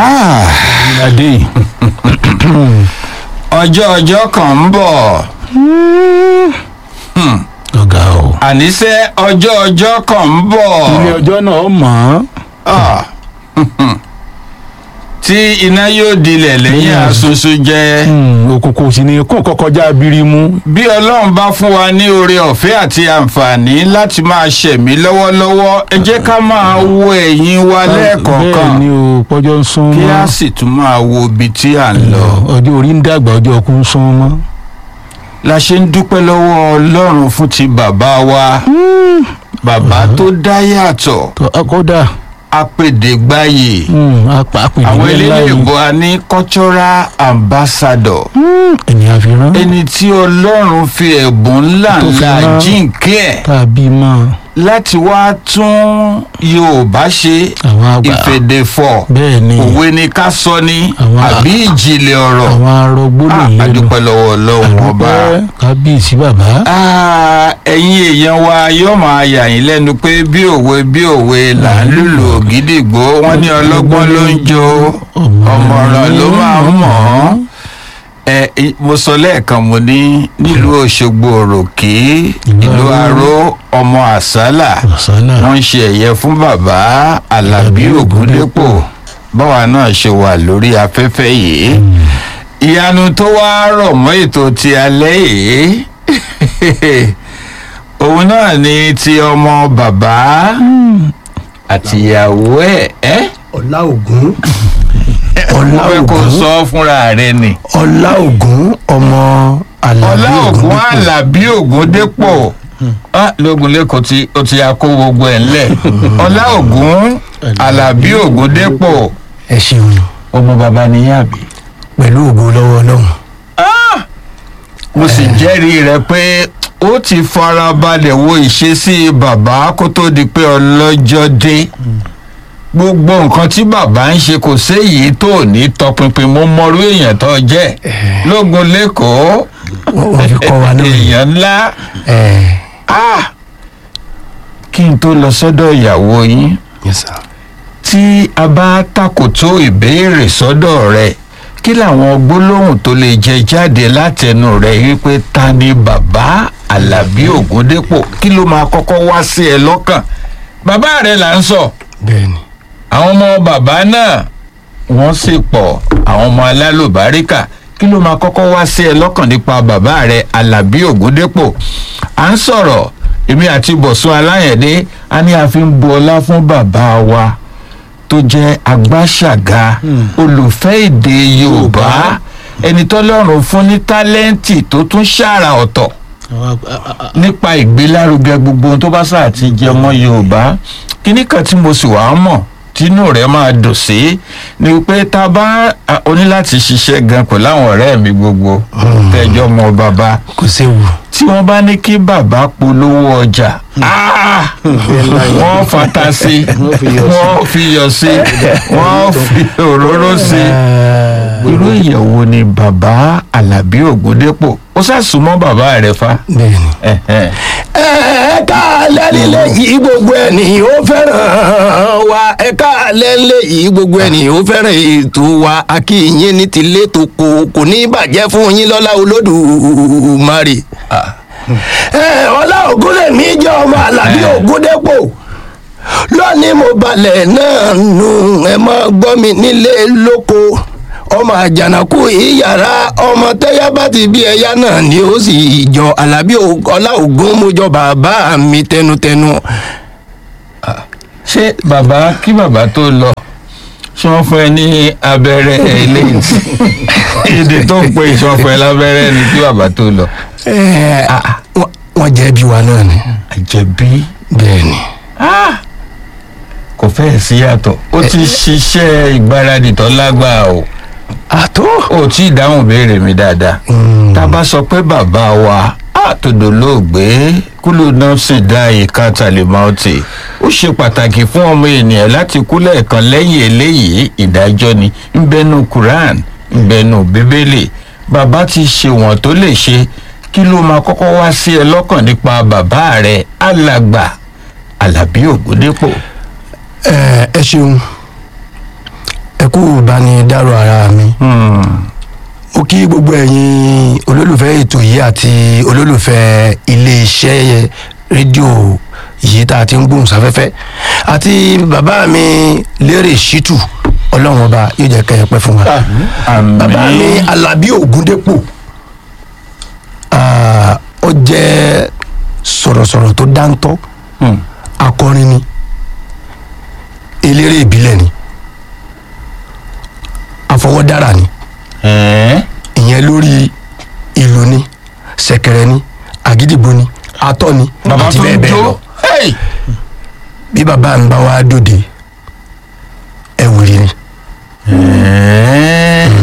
adé yìí. ọjọ́ ọjọ́ kan ń bọ̀ ọ̀gá o. àníṣe ọjọ́ ọjọ́ kan ń bọ̀ ilé ọjọ́ náà mọ̀ ọ́n. Ah. tí iná yóò dilẹ̀ lẹ́yìn Lẹ́yìn àsunṣu jẹ́ òkùnkùn sì ni kó kọkọjá abirimu. bí ọlọ́run bá fún wa ní oore ọ̀fẹ́ àti àǹfààní láti máa ṣẹ̀mí lọ́wọ́lọ́wọ́ ẹ jẹ́ ká máa wo ẹ̀yìn wa lẹ́ẹ̀kọ̀ọ̀kan bẹ́ẹ̀ ni o pọ́jọ́ ń sún kí mọ́. a sì tún máa wo ibi tí à ń lọ. ọjọ́ orí ń dàgbà ọjọ́ ọkùn ń sún mọ́. la ṣe ń dúpẹ́ lọ́wọ́ ọlọ́run fún ti bàbá wa bàbá tó dá yàtọ̀ tó kódà apèdègbáyè àpèjì àwọn ńlá eléyìí ni ìbò a ní cultural ambassador ènìyàn fi rán ẹni tí ọlọ́run fi ẹ̀bùn ńlá Tó fi ńlá rán. jíǹkí ẹ̀ tàbí mọ́ láti wá tún yorùbá ṣe àwọn àgbà ìfèdèfọ̀ bẹ́ẹ̀ ni òwe ni ká sọ ní Àwọn a- àbí ìjìnlẹ̀ ọ̀rọ̀ àwọn arọgbó lè Ah, lẹ́nu. adúpẹ́ lọ́wọ́ ọlọ́run ọba. Adúpẹ́, kábíyèsí bàbá. Ah, ẹ̀yin èèyàn wa yóò máa yà yín lẹ́nu pé bí òwe bí òwe là ń lùlù ògídìgbò wọ́n ní ọlọ́gbọ́n ló ń jó ọ̀mọ̀ràn ló máa ń mọ̀ ọ́n. ẹ ẹ, mo sọ lẹ́ẹ̀kan mo ní nílùú òṣogbo òròkè ìlú aró ọmọ àsálà ọ̀sánà wọ́n ń ṣe ẹ̀yẹ fún bàbá alábí ògúndépò báwa náà ṣe wà lórí afẹ́fẹ́ yìí ìyanu tó wá rọ̀ mọ́ ètò ti alẹ́ yìí òun náà ni ti ọmọ bàbá àtìyàwó ẹ̀ ẹ́ ọlá ògún mo ọlá fẹ́ kó ògún sọ fúnra rẹ ni ọlá ògún ọmọ ọlá alábí ògún ògún alábí ògúndépò Ah, lógun lẹ́kọ̀ọ́ tí ó ti ya kó gbogbo ẹ̀ ńlẹ̀ ọlá ògún alábí ògúndépò ẹ ṣeun ọmọ bàbá níyàbí. pẹ̀lú ògo lọ́wọ́ ọlọ́run mo sì jẹ́rìí rẹ pé ó ti farabalẹ̀ wo ìṣesí bàbá kó tó di pé ọlọ́jọ́ dé gbogbo nǹkan tí bàbá ń ṣe kò séyìí tó ní tọpinpin mo mọrú èèyàn tó jẹ́ lógun lẹ́kọ̀ọ́ wọ́n wọ́n fi kọ́ wa náà èèyàn ńlá ẹ̀ Ah! kí n tó lọ sọ́dọ̀ ìyàwó yín yes sir. tí a bá takòtó ìbéèrè sọ́dọ̀ rẹ̀ kí làwọn gbólóhùn tó lè jẹ jáde látẹnu rẹ̀ wípé ta ni bàbá alábí ògúndépò kí ló máa kọ́kọ́ wá sí ẹ lọ́kàn bàbá rẹ̀ là ń sọ bẹ́ẹ̀ ni àwọn ọmọ bàbá náà wọ́n sì pọ̀ àwọn ọmọ alálùbáríkà kí ló máa kọ́kọ́ wá sí ẹ lọ́kàn nípa bàbá rẹ̀ alábí ògúndépò à ń sọ̀rọ̀ èmi àti bọ̀sùn aláyẹ̀dé a ní a fi ń bu ọlá fún bàbá wa tó jẹ́ agbáṣàga olùfẹ́ èdè yorùbá ẹni tọ́lọ́run fún ní tálẹ́ǹtì tó tún ṣàrà ọ̀tọ̀ nípa ìgbélárugẹ gbogbo ohun tó bá sáà ti jẹ ọmọ yorùbá kíní kan tí mo sì wá mọ̀ tínú rẹ̀ máa dùn sí ni pé tá a bá a- o ní láti ṣiṣẹ́ gan pẹ̀lú àwọn ọ̀rẹ́ mi gbogbo tẹ́jọ́ mọ bàbá kò séwu tí wọ́n bá ní kí bàbá polówó ọjà ah, wọ́n fata sí wọ́n fi yọ̀ sí wọ́n fi òróró sí irú ìyàwó ni bàbá alábí ògúndépò ó sàsùnmọ́ bàbá rẹ̀ fa. bẹ́ẹ̀ ni. Ẹ̀hẹ́n. ẹ̀ka lẹ́lẹ́lẹ́ yìí gbogbo ẹni ó fẹ́ràn wa ẹ̀ka lẹ́lẹ́ yìí gbogbo ẹni ó fẹ́ràn ètò wa akínyìn ní tilé tó kò kò ní bàjẹ́ fún yín lọ́lá olódùmarè. ẹ ọlá ògúnlẹ̀ mi jẹ́ ọmọ alábí ògúndépò lónìí mo balẹ̀ náà nù ẹ mọ́ gbọ́ mi nílé lóko ọmọ àjànàkú ìyàrá ọmọ tẹ́yà bá ti bí ẹyá náà ni ó sì jọ alábí Ò- ọlá ògún mo jọ bàbá mi tẹnutẹnu. ṣé bàbá kí bàbá tó lọ ṣé wọ́n fún ẹ ní abẹ́rẹ́ eléyìí èdè tó ń pè ṣé wọ́n fún ẹ lábẹ́rẹ́ ni kí bàbá tó lọ. Ẹ, wọ́n- wọ́n jẹ́ bí wa náà ni. àjẹbí bẹ́ẹ̀ ni. kò fẹ́ẹ̀ sí yàtọ̀ ó ti ṣiṣẹ́ ìgbáradì tó lágbàá o àtó. ó tí ì dáhùn béèrè mi dáadáa tá a bá sọ pé bàbá wa àtòdò lóògbé kúlù náà sì dá ìka tàlímọ́ọ̀tì ó ṣe pàtàkì fún ọmọ ènìyàn láti kú lẹ́ẹ̀kan lẹ́yìn eléyìí ìdájọ́ ni ńbẹ́nu quran ńbẹ́nu bíbélì bàbá ti ṣe wọ́n tó lè ṣe kí ló máa kọ́kọ́ wá sí ẹ lọ́kàn nípa bàbá rẹ̀ alàgbà alábí ògúndépò. ẹ ẹ ṣeun ẹ kú ìbánidárò ara mi mo kí gbogbo ẹ̀yin olólùfẹ́ ètò yìí àti olólùfẹ́ iléeṣẹ́ rédíò yìí tá a ti ń gbóhùn sáfẹ́fẹ́ àti bàbá mi lérè ṣítù ọlọ́run ọba yóò jẹ́ kẹ́ ẹ pẹ́ fún wa bàbá mi alábí ògúndépò ah, ó jẹ́ sọ̀rọ̀sọ̀rọ̀ tó dáńtọ́ akọrin ni eléré ìbílẹ̀ ni afọwọ́dára ni ẹ̀ẹ́ ìyẹn lórí ìlú ni ṣẹ̀kẹ̀rẹ̀ ni àgídìgbò ni atọ́ ni bàbá àti tó bẹ́ẹ̀ ń bẹ́ẹ̀ lọ jó Hey! bí bàbá mi bá wá dòde ẹ̀wìrì ni ẹ̀ẹ́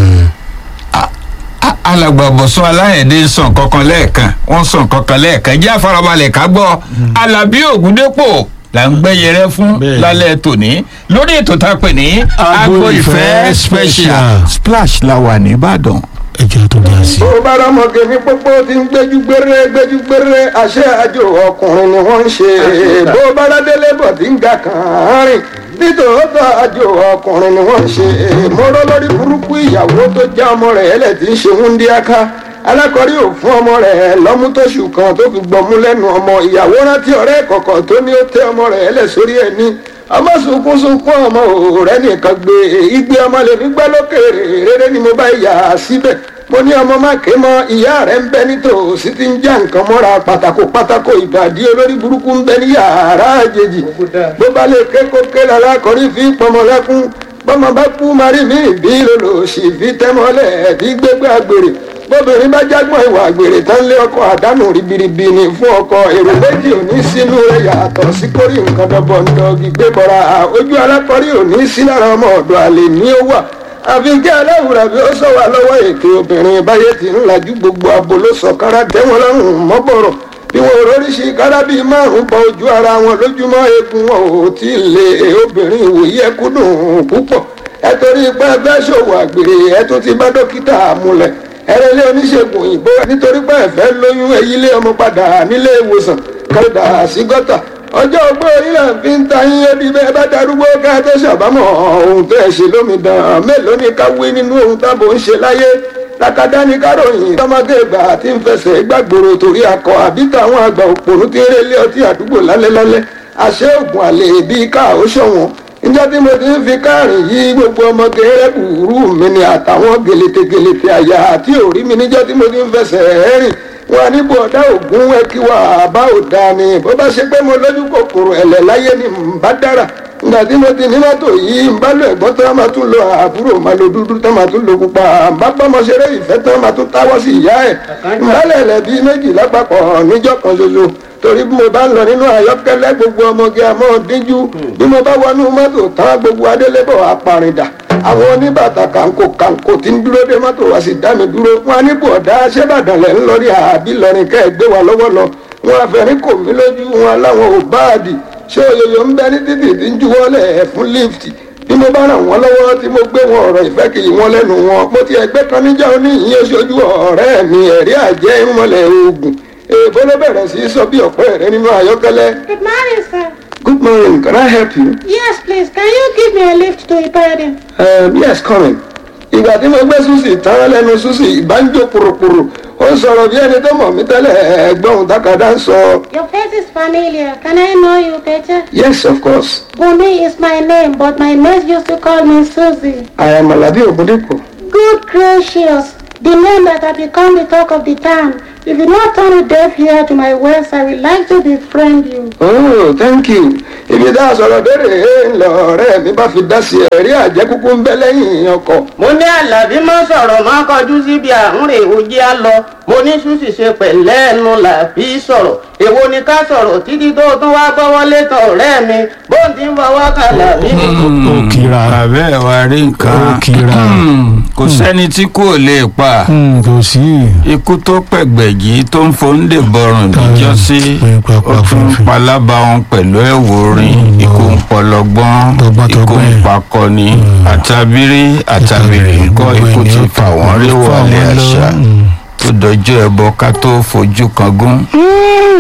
A- a- alàgbà bọ̀sùn aláyẹ̀dẹ́ sàn kankan lẹ́ẹ̀kan wọ́n sàn kankan lẹ́ẹ̀kan jẹ́ àfarabalẹ̀ ká gbọ́ alábí ògúndépò là ń gbẹ́yẹrẹ fún Bẹ́ẹ̀. lálẹ́ tòní lórí ètò tá a pè ní agbo ìfẹ́ special splash la wà nìbàdàn. ẹjọ́ tó dá sí. bó bá rọmọge ní pópó tí ń gbéjú gbére gbéjú gbére àṣẹ àjò ọkùnrin ni wọ́n ń ṣe bó bá ládélé bọ̀ tí ń ga kàn án rìn nítòótọ́ àjò ọkùnrin ni wọ́n ń ṣe mọ́rọ́ lórí burúkú ìyàwó tó já ọmọ rẹ̀ ẹlẹ́ tí ń ṣe wúndíáká alákọ̀rí ò fún ọmọ rẹ̀ lọ́mú tóṣù kan tó fi gbọ̀mú lẹ́nu ọmọ ìyàwó rántí ọ̀rẹ́ kọ̀ọ̀kan tó ní ó tẹ ọmọ rẹ̀ ẹlẹ́ sórí ẹ̀ ní ọmọ sunkún sunkún ọmọ òòrẹ́ nìkan gbé igbe ọmọ lè ní gbẹ́ lókèrè rere ni mo bá yà á síbẹ̀ mo ní ọmọ má ké mọ ìyá rẹ̀ ń bẹ nítòsí tí ń já nǹkan mọ́ra pátákó pátákó ìbàdí olórí burúkú ń bẹ ní yàrá àjèjì bó bá lè ké kó ké lálákọ̀rí fi pọmọ lẹ́kún bọ́mọ bá kú marí mi bí lòlòsì fi tẹ́mọ́lẹ̀ bí gbégbé àgbèrè bóbìnrin bá jágbọ́n ìwà àgbèrè tán lé ọkọ àdánù ribiribi ni fún ọkọ èrò méjì ò ní sínú rẹ̀ yàtọ̀ sí kórì nǹkan dọ́bọ̀ndọ́gì gbé bọ́ra ojú alákọ̀rí ò ní sí lára ọmọ ọ̀dọ̀ àlè ní ó wà àfi kí aláwùrà bí ó sọ wà lọ́wọ́ ètò obìnrin báyé ti ń lajú gbogbo abo ló sọ kára tẹ́wọ́n lọ́rùn mọ́bọ̀rọ̀ bí wọn ò róríṣi kára bíi márùn bọ ojú ara wọn lójúmọ́ eegun wọn ò tí ì lè obìnrin ìwòye ẹkú dùn púpọ̀ ẹ torí pé ẹ fẹ́ ṣòwò àgbèrè ẹ tún ti bá dókítà múlẹ̀ ẹrẹ́lẹ́ oníṣègùn òyìnbó nítorí pé ẹ fẹ́ lóyún ẹyílé ọmọ padà nílé ìwòsàn kọ́dà sí gọ́tà ọjọ́ ogbó orílẹ̀ fi ń ta yín ẹbí bẹ́ẹ̀ bá darúgbó ká tó ṣàbámọ̀ ohun tó ẹ̀ ṣe lómìdán mélòó ni ká wí nínú ohun tábò ń ṣe láyé lákàdá ní káròyìn tọmọdé ìgbà tí ń fẹsẹ̀ gbàgbòrò torí akọ àbí táwọn àgbà òpònú tí ń rélé ọtí àdúgbò lálẹ́lálẹ́ àṣẹ ògùn àlè bíi ká ó ṣọ̀wọ́n níjọ́ tí mo ti ń fi káàrin yí gbogbo ọmọge rẹ́bùrú mi ni àtàwọn gèlètè gèlètè àyà àti òrí mi níjọ́ tí mo ti ń fẹsẹ̀ rìn wọn níbo ọ̀dá ògún ẹ kí wà bá ò dáa ni bó bá ṣe pé mo lójú kòkòrò ẹ̀lẹ̀ láyé ni n bá dára nígbà tí mo ti ní mọ́tò yìí n bá lo ẹ̀gbọ́n tán máa tún lo àbúrò máa lo dúdú tán máa tún lo pupa n bá bọ́mọ ṣeré ìfẹ́ tán máa tún táwọ́ sí ìyá ẹ̀ n bá lẹ̀lẹ̀ bíi méjì lápapọ̀ níjọ́ kan ṣoṣo torí bí mo bá ń lọ nínú àyọ́kẹ́lẹ́ gbogbo ọmọge àmọ́ díjú bí mo bá wọnú mọ́tò tán gbogbo adélébọ̀ apàrìndà àwọn oníbàtà kàǹkò kàǹkò tí ń dúró dé mọ́tò wá sí dá mi dúró wọn á ní bọ̀dá ṣébàdàn lẹ̀ ń lọrí àbí lọrin kẹ́ ẹ̀ gbé wa lọ́wọ́ lọ wọn àfẹ́rí kò mí lójú wọn láwọn ò báàdì ṣé òyòyò ń bẹ ní títì tí ń juwọ́lẹ̀ ẹ̀ fún lift bí mo bá ràn wọ́n lọ́wọ́ tí mo gbé wọn ọ̀rọ̀ ìfẹ́ kì í wọn lẹ́nu wọn mo ti ẹgbẹ́ kan níjà oníyìn oṣooju ọ̀rẹ́ mi ẹ̀rí àjẹ́ ìmọ̀lẹ̀ oògùn èèbó ló bẹ̀rẹ̀ sí í sọ bí ọ̀pẹ́ rẹ nínú àyọ́kẹ́lẹ́ Good morning, sir. good morning can I help you? Yes, please. Can you give me a lift to Ibadan? Um, yes coming. ìgbà tí mo gbé susi tán lẹ́nu susi ìbánjó pòròpòrò ó ń sọ̀rọ̀ bí ẹni tó mọ̀ mí tẹ́lẹ̀ ẹ̀gbọ́n takada ń sọ. Your face is familiar. Can I know you better? yes of course Bumi is my name, but my mates used to call me Susie. I am Alabi Ogundipo. Good gracious. The name that had become the talk of the town. If you not turn a deaf ear to my words, I would like to befriend you. oh thank you ibi tá a sọ̀rọ̀ dére ńlọ ọ̀rẹ́ mi bá fi dá sí ẹ̀rí àjẹkúkú ń bẹ lẹ́yìn ọkọ̀. mo ní àlàbí má sọ̀rọ̀ má kọjú síbi àhúnrè òjì á lọ mo ní ṣùṣì ṣe pẹ̀lẹ́ ẹnu làbí sọ̀rọ̀ èwo ni ká sọ̀rọ̀ títí tó tún wá gbọ́wọ́ létan ọ̀rẹ́ mi bó ti ń fọwọ́ kan làbí mi. ó kíra bàbá ẹ̀ wá rí nǹkan ó kíra kò sẹ́ni tí kò lè pa Hmm, kò sí ikú tó pẹ̀gbẹ̀jì tó ń fòǹdè bọ̀rùn níjọ́sí pé pápá ó tún ń fúnfún. palábà wọn pẹ̀lú ẹ̀wò orin Mm, ikú ń no. pọlọgbọ́n Tọgbọ́ntọgbọ́n ikú ń ẹ̀. pakọni àtàbírí àtàbírí ńkọ́ Gbogbo ikú ènìyàn ti fà wọ́n rí fà wọlé wọ́n lọ. àṣà Hmm. tó dọjọ́ ẹbọ ká tó fojú kan gún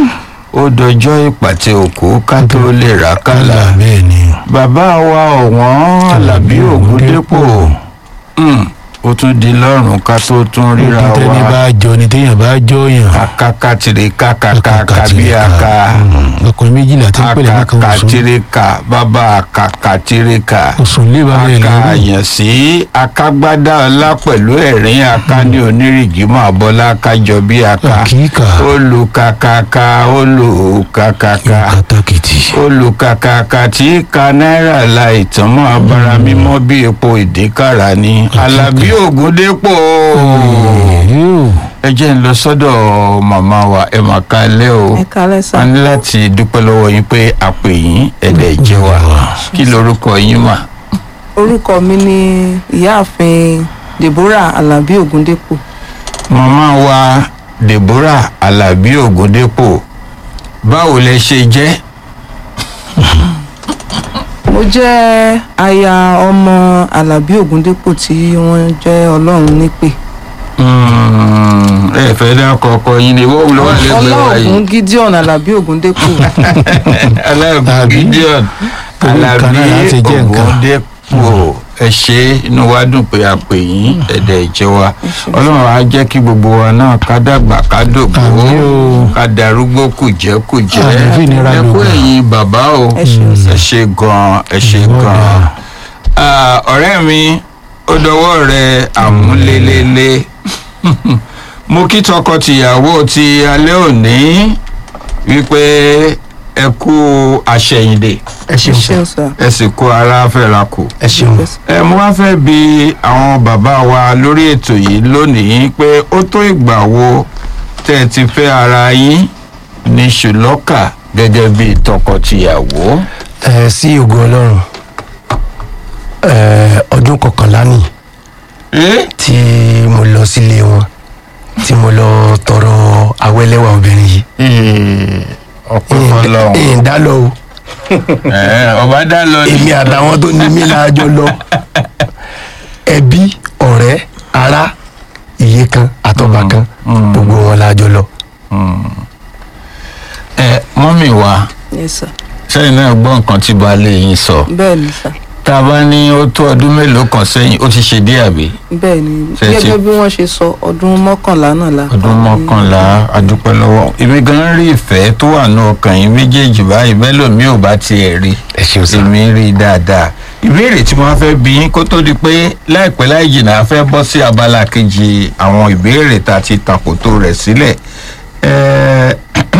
ó dọjọ́ ìpàtẹ òkú ká tó lè rà kálà bẹ́ẹ̀ ni bàbá wa ọ̀wọ́n alábí ògúndépò Hmm, ó tún di lọ́rùn ká tó tún ríra ogun tẹ́ni wa bá jọ ni téèyàn bá jọ yàn akakatiri kakaka bí aka Mm, ọkùnrin méjìlá tí ń pèlè kankan oṣù akakatirika bàbá akakatirika oṣù lé bàbá ẹ̀ lọ́rùn akàyàn sí akágbádá ọlá pẹ̀lú ẹ̀rín aká ní onírìgì máa bọ́lá kájọ bí aka àkíkà olùkàkàkà olùkàkàkà kàtàkìtì olùkàkàkà tí ka náírà la ìtàn mọ́ abara mímọ́ bí epo ìdínkàrà ni alábí ògúndépò ẹ jẹ́ ń lọ sọ́dọ̀ màmá wa ẹ mà ká lẹ́ o ẹ kálẹ́ sá a ní láti dúpẹ́ lọ́wọ́ yín pé a pè yín ẹ̀dẹ̀ jẹ́ wa kí lorúkọ yín mà. orúkọ mi ni ìyáàfin deborah alabi ogundepo màmá wa deborah alábí ògúndépò báwo lẹ ṣe jẹ́ mo jẹ́ aya ọmọ alabi ogundepo tí wọ́n jẹ́ ọlọ́run nípè Mm, ẹ fẹ́ dákọ̀ ọkọ yín ni wọ́n lọ́wọ́ lẹ́gbẹ̀ẹ́ wa yìí. ọlọ́ọ̀gùn gideon alabi ogundepo aláàbò Àbí? gideon Owó kan alábí náà láti jẹ́ nǹkan. ògúndépò ẹ ṣe inú wa dùn pé a pè yín ẹ̀dẹ̀ ìjẹ́ wa ọlọ́run á jẹ́ kí gbogbo wa náà ká dàgbà ká dògbò Àmín o. ká darúgbó kùjẹ́kùjẹ́ Àmín fi ìnira ẹ kú lògbà. ẹ̀yin bàbá o Ẹ ṣeun sir. ẹ ṣe gan ẹ ṣe Ìwọ gan dáa. Ah, ọ̀rẹ́ mi ó dọwọ́ rẹ àmúlélélé mo kí tọkọ-tìyàwó ti alẹ́ òní wípé ẹ kú àṣẹyìndè ẹ ṣeun sá ṣeun sá ẹ sì kú ara fẹ́ra kù. ẹ ṣeun ẹ mo wá fẹ́ bi àwọn bàbá wa lórí ètò yìí lónìí pé ó tó ìgbà wo tẹ́ ẹ ti fẹ́ ara yín ní ṣùlọ́kà gẹ́gẹ́ bí tọkọ-tìyàwó. ẹ sí ògo ọlọ́run ẹ ọdún kọkànlá nìyí ẹ tí mo lọ sílé wọn tí mo lọ tọrọ awẹ́lẹ́wà obìnrin yìí ọpẹ́ fọlọ́run ẹ̀yìn dá lọ o ẹ ọba dá lọ ní. èmi àtàwọn tó ní mí láàjọ lọ ẹbí ọ̀rẹ́ ará iye kan àtọ́ba kan gbogbo wọn láàjọ lọ. ẹ mọ́mì wa yes sir sẹ́yìn náà gbọ́ nǹkan tí baálé yín sọ bẹ́ẹ̀ ni sá tá a bá ní ó tó ọdún mélòó kan sẹ́yìn ó ti ṣe díẹ̀ àbí bẹ́ẹ̀ ni Ṣé ti- gẹ́gẹ́ bí wọ́n ṣe sọ ọdún mọ́kànlá náà la ọdún mọ́kànlá adúpẹ́ lọ́wọ́ èmi gan rí ìfẹ́ tó wà ní ọkàn yín méjèèjì báyìí bẹ́ẹ̀ lómi ò bá tiẹ̀ rí ẹ ṣeun sá. èmi rí i dáadáa ìbéèrè tí wọ́n fẹ́ bí yín kó tó di pé láìpẹ́ láì jìnnà a fẹ́ bọ́ sí abala kejì àwọn ìbéèrè tá a ti tàkòtò rẹ̀ sílẹ̀ Ẹ,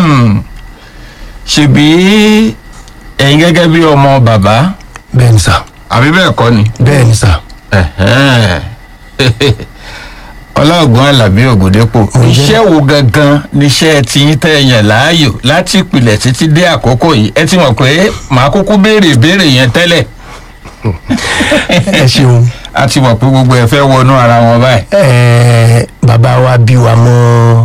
ṣebí ẹ̀yin gẹ́gẹ́ bí ọmọ bàbá bẹ́ẹ̀ ni sá àbí bẹ́ẹ̀ kọ́ ni bẹ́ẹ̀ ni sá ọlọ́ọ̀gbọ́n alábí ògùndépò iṣẹ́ wo gangan níṣẹ́ tiyín tẹ́ ẹ yàn láàyò láti ìpìlẹ̀ títí dé àkókò yìí ẹ ti mọ̀ pé màá kúkú béèrè ìbéèrè yẹn tẹ́lẹ̀ ẹ ṣeun a ti mọ̀ pé gbogbo ẹ fẹ́ wọnú ara wọn báyìí. ẹ bàbá wa bí wa mọ́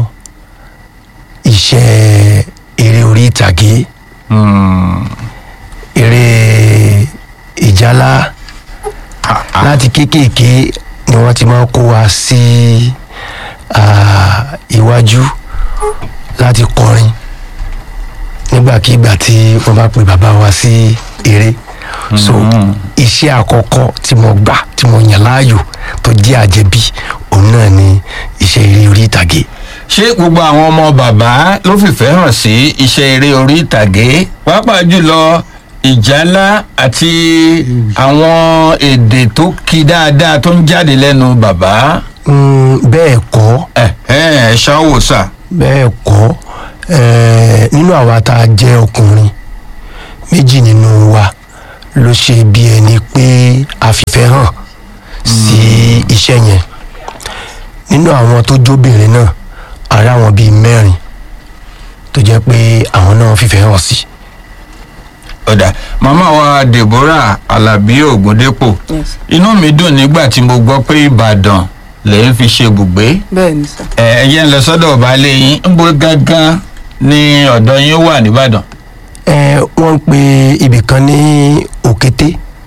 iṣẹ́ eré orí ìtàgé Hmm. eré ìjálá láti kéékèèké ni wọ́n ti máa ń kó wa sí ah, iwájú láti kọrin nígbàkigbà tí wọ́n bá pe bàbá wa sí eré so iṣẹ́ àkọ́kọ́ tí mo gbà tí mo yàn láàyò tó jẹ́ àjẹbí òun náà ni iṣẹ́ eré orí ìtàgé ṣé gbogbo àwọn ọmọ bàbá ló fìfẹ́ hàn sí iṣẹ́ eré orí ìtàgé pàápàá jùlọ ìjálá àti àwọn èdè tó ki dáadáa tó ń jáde lẹ́nu bàbá Mm, bẹ́ẹ̀ kọ́ ẹ̀ ẹ̀ ṣáwó sà. bẹ́ẹ̀ kọ́ ẹ̀ẹ́ nínú àwa tá a jẹ́ ọkùnrin méjì nínú wa ló ṣe bí ẹni pé a fìfẹ́ hàn sí iṣẹ́ yẹn nínú àwọn tó jóbìnrin náà ara àwọn bíi mẹ́rin tó jẹ́ pé àwọn náà fìfẹ́ hàn sí. ọ̀dà màmá wa deborah alábí ògúndépò yes inú mi dùn nígbà tí mo gbọ́ pé ìbàdàn lè ń fi ṣe bùgbé bẹ́ẹ̀ ni sá ẹ ẹ yẹn lọ sọ́dọ̀ baálé yín ń bo gangan ni ọ̀dọ̀ yín wà nìbàdàn. ẹ wọ́n ń pe ibì kan ní òkété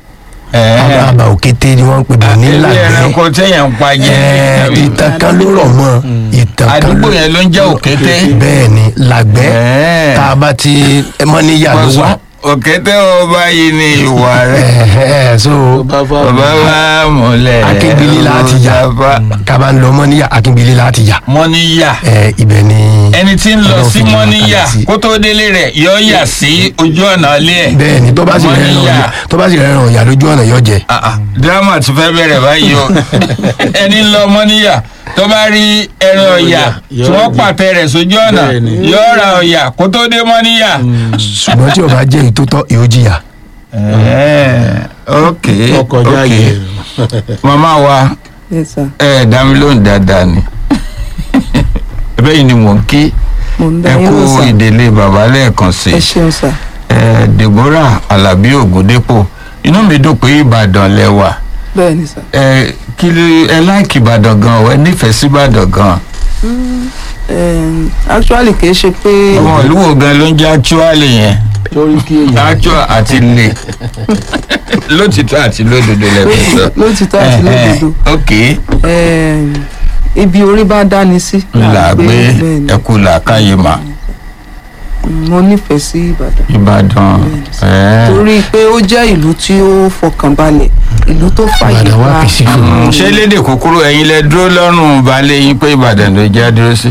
Ẹ̀ẹ́. àbá òkété ni wọ́n ń pè bọ̀ ní ilé làgbẹ́ ẹranko téèyàn ń pa jẹ Ẹ̀ẹ́, ìtàn kan ló rọ̀ mọ́ ìtàn kan àdúgbò ló- yẹn ló ń jẹ́ òkété bẹ́ẹ̀ ni làgbẹ́ Ẹ̀ẹ́. tá a bá ti mọ́ níyà ló wà Pọ̀sán, òkété ọba yìí ni ìwà rẹ̀ Ẹ̀ẹ́, so bàbá wa múlẹ̀ akíngbélé láti yà kaba ń lọ mọ́ níyà akíngbélé láti yà mọ́níyà Ẹ̀ẹ́, ibẹ̀ ni ẹni tí ń lọ Ọlọ́run sí fi yà mọ́níyà kalẹ̀ sí. kó tó délé rẹ̀ yọ yà sí ojú ọ̀nà ilé ẹ̀ bẹ́ẹ̀ ni tó bá sì rẹ̀ ràn Mọ́níyà. ọ̀yà tó bá sì rẹ̀ ràn ọ̀yà lójú ọ̀nà yọ jẹ Ah, ah, dírámà ti fẹ́ bẹ̀rẹ̀ báyìí o ẹni ń lọ mọ́níyà tó bá rí ẹran ọ̀yà tí wọ́n pàtẹ rẹ̀ sójú ọ̀nà Bẹ́ẹ̀ni. yọ ra ọ̀yà kó tó dé mọ́níyà. ṣùgbọ́n tí o bá jẹ́ ìtótọ́ yóò jìyà Ẹ̀ẹ́, ok ọkọjá ok yẹ màmá wa yes sir ẹ dá mi lóhùn dáadáa ni ẹbẹ́ yìí ni mò ń kí mo ń dá ẹ yín kú lọ sà ìdílé bàbá lẹ́ẹ̀kan sí ẹ ṣeun sà ẹ Deborah Alabi Ògúndépò inú mi dùn pé Ìbàdàn lẹ wà bẹ́ẹ̀ ni sà ẹ kí ló ẹ láìkì Ìbàdàn gan ọ ẹ nífẹ̀ẹ́ sí Ìbàdàn gan Em, actually kì í ṣe pé ọmọ ìlú wo gan ló ń jẹ́ actually yẹn torí kí èèyàn actual àti lè lótìtọ́ àti lódodo lẹ́kọ̀ọ́ sọ. lótìtọ́ àti lódodo ok Em, ibi orí bá dáni sí là gbé bẹ́ẹ̀ ni. ẹkú làákàyè mà mo nífẹ̀ẹ́ sí Ìbàdàn Ìbàdàn ẹ. torí pé ó jẹ́ ìlú tí ó fọkànbalẹ̀ ìlú tó fàyè Ìbàdàn wà gba peaceful. Mm, ṣé lédè kúkúrú ẹ̀yin lẹ dúró lọ́rùn balẹ̀ yín pé Ìbàdàn ló jẹ́ dúró sí.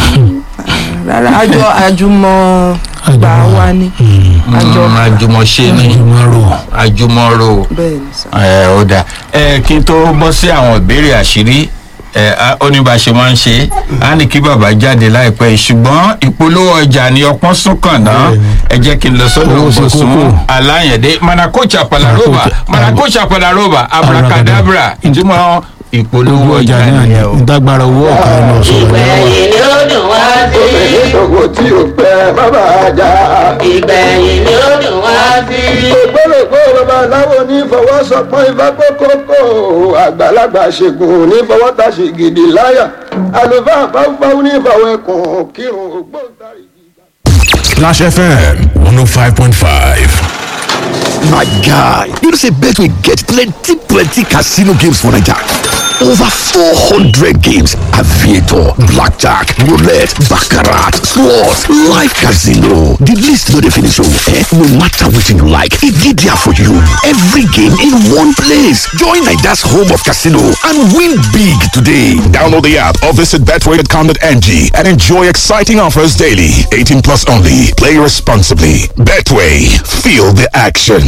rárá àjọ àjùmọ̀ gbà wá ní àjọ Mm, àjùmọ̀ṣe ni ìmọ̀rò àjùmọ̀rò bẹ́ẹ̀ ni sà ẹ ó dà ẹ kí n tó bọ́ sí àwọn ìbéèrè àṣírí ẹ á- ó ní bá a ṣe máa ń ṣe á ní kí bàbá jáde láìpẹ́ yìí, ṣùgbọ́n ìpolówó ọjà ni ọpọ́n sún kàn náà ẹ jẹ́ kí n lọ sọ́dọ̀ Owó ṣe Bọ̀sún kókó. aláyẹ̀dé manakocha palaroba Manakocha- manakocha palaroba abracadabra ìtumọ̀ ìpolówó owó ọjà ọjà náà ni nìyẹn o. ìdágbára owó ọ̀ka ẹnu ọ̀sọ̀rọ̀ lọ́wọ́ ìgbẹ̀yìn ni ó dùn wá sí. obìnrin tòkò tí ò pẹ́ bàbá àjà. ìgbẹ̀yìn ni ó dùn wá sí. ògbólógbó babaláwo ní fọwọ́sọpọ́n ifá kókókó àgbàlagbà ṣègùn ní fọwọ́tàṣì gidi láyà àlùfáà fáfáwú ní fọwọ́ẹ̀kùn kírun ògbóǹtarìgì. Splash FM 105.5. My guy, you know say Betway get plenty plenty casino games for Naija. Over 400 games, aviator, blackjack, roulette, baccarat, slots, live casino. The list no dey finish oh. Eh? No matter wetin you like, e dey there for you. Every game in one place. Join Naija's home of casino and win big today. Download the app or visit betway.com.ng and enjoy exciting offers daily. 18 plus only. Play responsibly. Betway. Feel the action.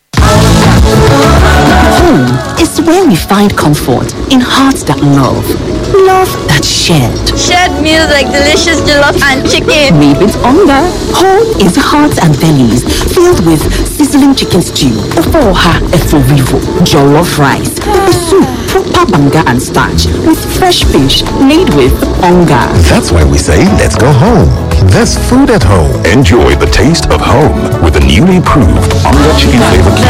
Home is where we find comfort in hearts that love, love that shared. Shared meals like delicious jollof and chicken. Made with hunger. Home is hearts and bellies filled with sizzling chicken stew, ofoha eforivo, jollof rice, pepper soup, proper banga and starch with fresh fish made with hunger. That's why we say let's go home. There's food at home. Enjoy the taste of home with the newly improved Onga Chicken Flavor Cube.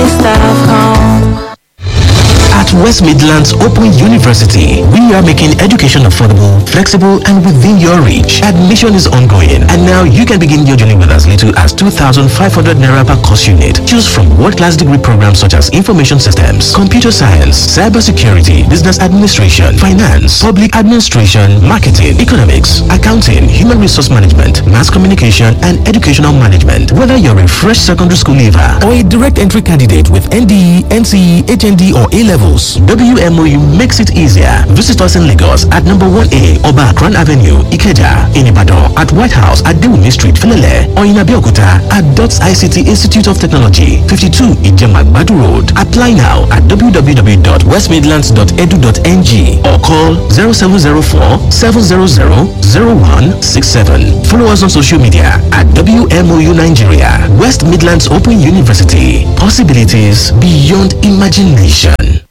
At West Midlands Open University, we are making education affordable, flexible, and within your reach. Admission is ongoing, and now you can begin your journey with as little as 2,500 naira per course unit. Choose from world-class degree programs such as information systems, computer science, cybersecurity, business administration, finance, public administration, marketing, economics, accounting, human resource management, mass communication, and educational management. Whether you're a fresh secondary school leaver or a direct entry candidate with NDE, NCE, HND, or A levels, WMOU makes it easier. Visit us in Lagos at number 1A Oba Akran Avenue, Ikeja, in Ibadan, at White House at Dewumi Street, Filele, or in Abeokuta at DOTS ICT Institute of Technology, 52 Ijemagbadu Road. Apply now at www.westmidlands.edu.ng or call 0704 700 0167. Follow us on social media at WMOU Nigeria, West Midlands Open University. Possibilities beyond imagination.